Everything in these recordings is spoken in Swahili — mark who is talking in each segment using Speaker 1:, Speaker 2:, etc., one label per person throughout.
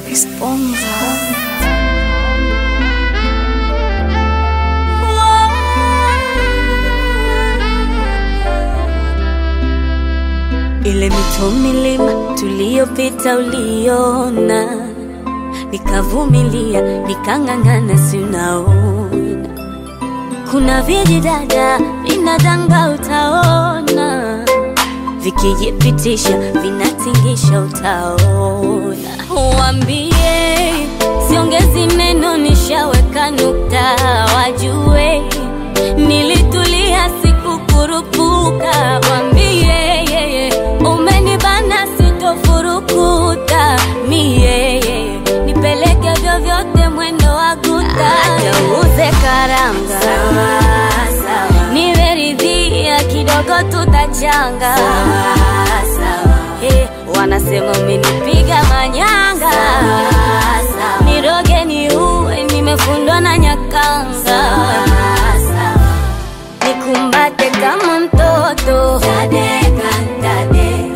Speaker 1: Esponja. Ile mito milima tuliyopita uliona, nikavumilia nikang'ang'ana, si unaona kuna vijidada vinadanga, utaona vikijipitisha vinatingisha, utaona. Wambie siongezi neno, nishaweka nukta, wajue nilitulia, sikukurupuka. Wambie umenibana, sitofurukuta mie, nipeleke vyovyote, mwendo wa guta, uze karanga nimeridhia kidogo, tutachanga Eh, wanasema umenipiga manyanga, niroge ni uwe, nimefundwa na nyakanga, nikumbate kama mtoto Tadeka, tade.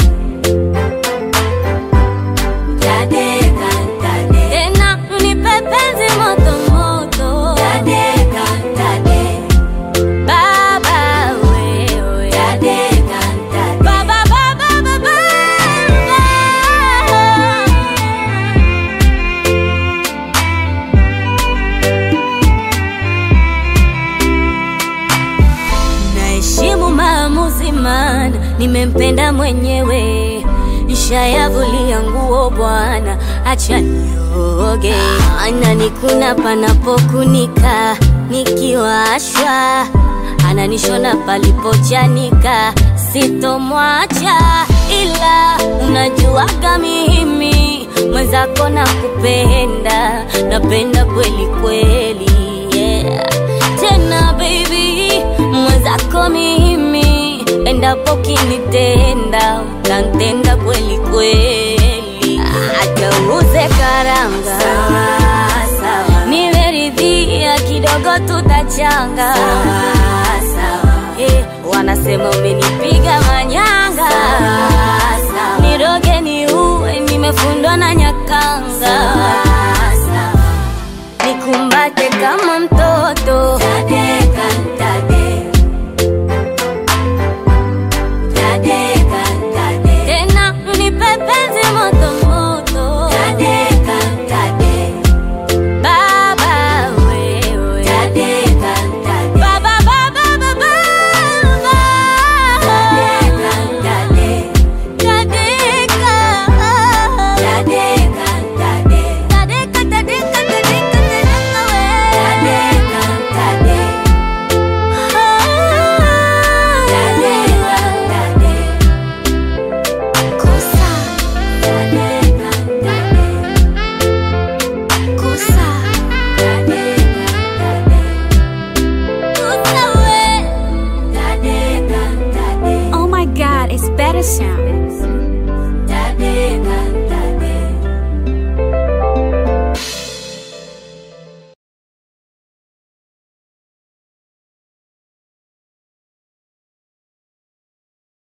Speaker 1: Tadeka, tade. tena unipe penzi moto moto Tadeka, tade. Baba wewe Tadeka, tade. Baba, baba, baba. Naheshimu maamuzi, maana nimempenda mwenyewe, nishayavulia nguo bwana, acha nioge. Ananikuna panapokunika, nikiwashwa ananishona palipochanika, sitomwacha ila unajuaga mimi mwenzako na kupenda, napenda kweli kweli, yeah. Tena baby mwenzako mimi, endapo kinitenda utantenda kweli kweli, hata uze karanga nimeridhia kidogo, tutachanga Eh, wanasema umenipiga manyanga, niroge ni uwe, nimefundwa na nyakanga, nikumbate kama mtoto